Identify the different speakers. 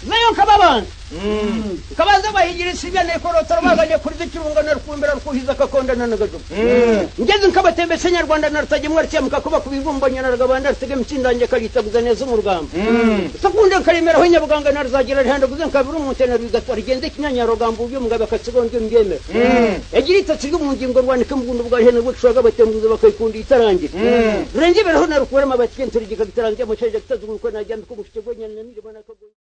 Speaker 1: nayo nkababanza nkabanza bayigirisa ibyanekorotora baganye kuri zikirunga na rukumbira rukuhiza kakondana na gajuma ngeze nkabatembese nyarwanda na rutagemwa rukemuka kuba kubibumbanya na rugabanda rutegema itsindange karitaguza neza umurugamba sakunde nkaremeraho nyabuganga na ruzagira rihandaguze nkabiri umuntene rugatwara igenze kinyanyarogambo ubyumugabe akatsigombye mbyemera yagira itatsi ryo mu ngingo rwandike mu bundi bwa hene bw'ishaga batembuza bakayikunda itarangira rurenge bereho na rukurema abatikenturigika gitarangira amashaje kitazugurukwe najyambika umushike gwenyana n'irimana kagoye